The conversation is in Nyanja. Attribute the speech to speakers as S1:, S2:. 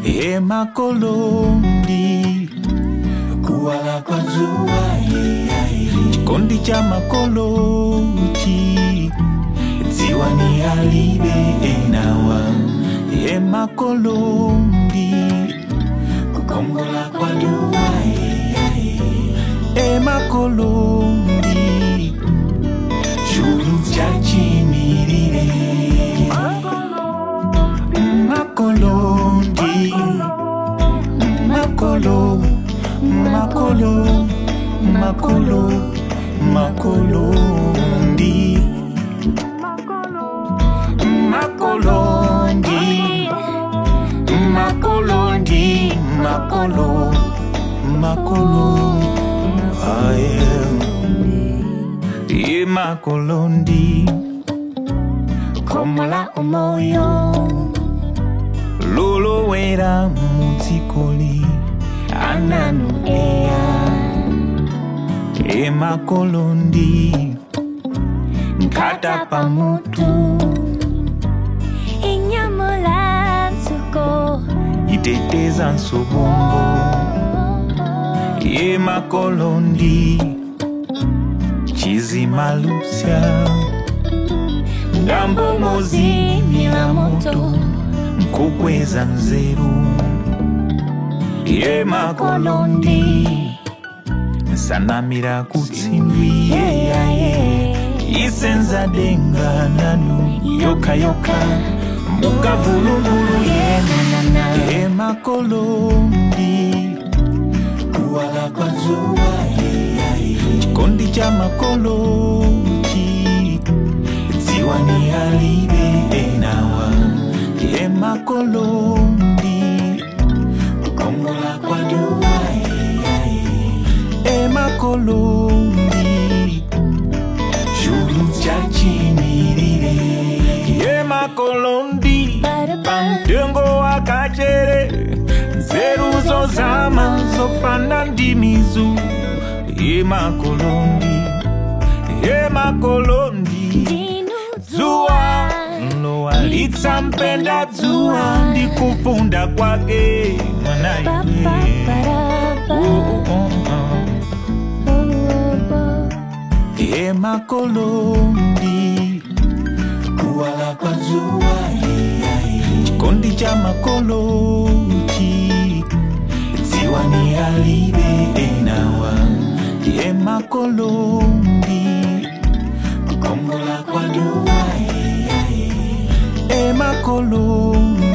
S1: e makolondi
S2: kuwala kwa jua
S1: chikondi cha makoloti
S2: ziwa ni alibe enawa
S1: e makolondi
S2: kukongola kwa dua
S1: e makolondi
S2: shuru chachimirire
S1: makolondi makolo makolo makolo makolondi makolondi makolondi makolo makolo aye ye makolondi
S2: komola omoyo
S1: lolowera mutsikoli
S2: ananu eya
S1: e makolondi
S2: nkata pamutu inyamula nsuko
S1: iteteza nsobongo ye makolondi chizimalusya ngambo mozimila moto nkukweza nzeru ye makolondi nsanamira kutsimbi yeyaye isenza denga nanu yokayoka mukavuluvulu
S2: yenanana
S1: ye makolondi
S2: kuwala kwa jua
S1: chikondi cha makoloti
S2: ziwa ni alibe enawa
S1: ye makolondi
S2: kukongola kwa dua
S1: e makolondi
S2: shuru chachimirire
S1: ye makolondi pamtengo wakachere nzeru zozama zofana ndimizu ye makolondi ye makolondi zuwa mlowalitsa mpenda dzuwa ndikufunda kwake mwanaye Oh, oh, oh. ye makolondi
S2: kuwala kwa jua
S1: chikondi cha makoloti
S2: ziwa ni alibe enawa
S1: ye makolondi
S2: kukongola kwa dua
S1: e makolondi